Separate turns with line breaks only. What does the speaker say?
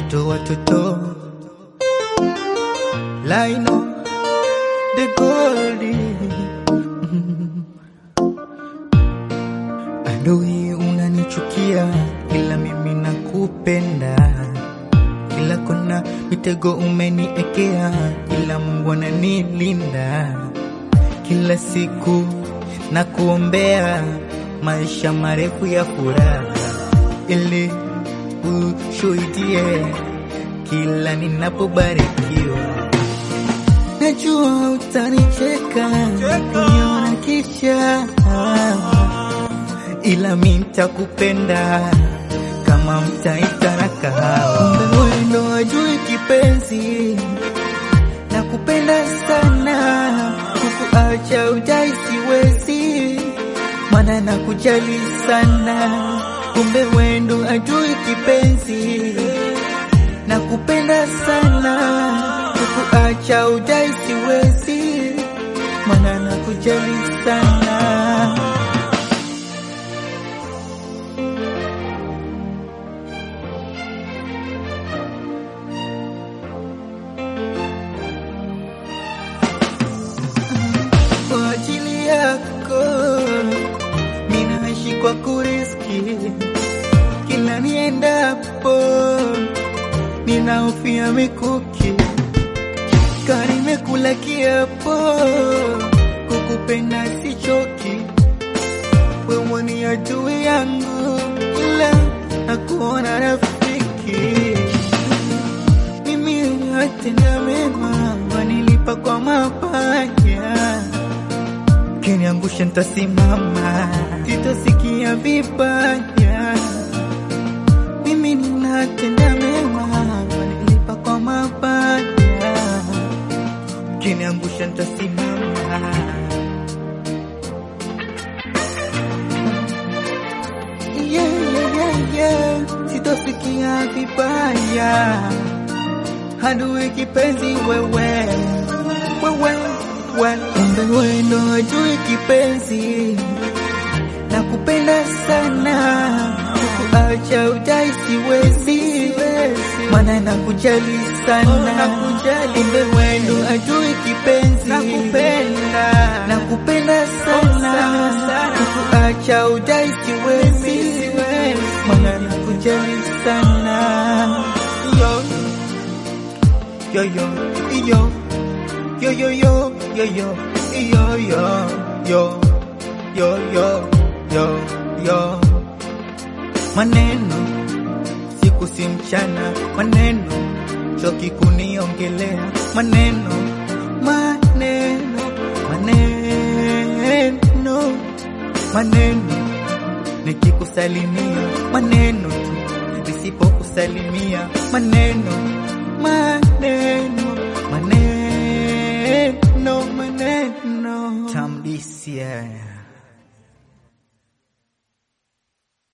watoto watoto Laino the Goldie Adui unanichukia ila mimi nakupenda Kila kona mitego umeniekea ila Mungu ananilinda Kila siku na kuombea maisha marefu ya furaha ili ushuhudie kila ninapobarikiwa. Najua utanicheka kuniona kisha, ila mi nitakupenda kama mtaita na kahawa. Kumbe wewe ndo wajui kipenzi, nakupenda sana, kukuacha ujai siwezi, maana nakujali sana. Kumbe wewe ndo ajui kipenzi, nakupenda sana, kukuacha ujai siwezi, maana nakujali sana. kwa ajili yako ninaishi kwa kuriski, kila niendapo ninahofia mikuki, karimekula kiapo kukupenda sichoki, wewe ni adui yangu, ila nakuona rafiki mimi natenda mema, wanilipa kwa mabaya, kiniangusha ntasimama, sitosikia vibaya. Mimi ninatenda mema, wanilipa kwa mabaya, kiniangusha ntasimama. Yeah, yeah, yeah, yeah. Sitosikia vibaya adui kipenzi wewe wewe wewe kumbe wewe ndo adui kipenzi nakupenda sana kukuacha ujai siwezi maana nakujali sana kumbe wewe ndo adui kipenzi nakupenda nakupenda sana kukuacha ujai siwezi maana nakujali sana yo yo yo yo yo yo yo yo yo yo yo yo yo yo yo yo maneno siku si mchana maneno choki kuniongelea maneno maneno maneno maneno nikikusalimia maneno tu nisipokusalimia maneno maneno maneno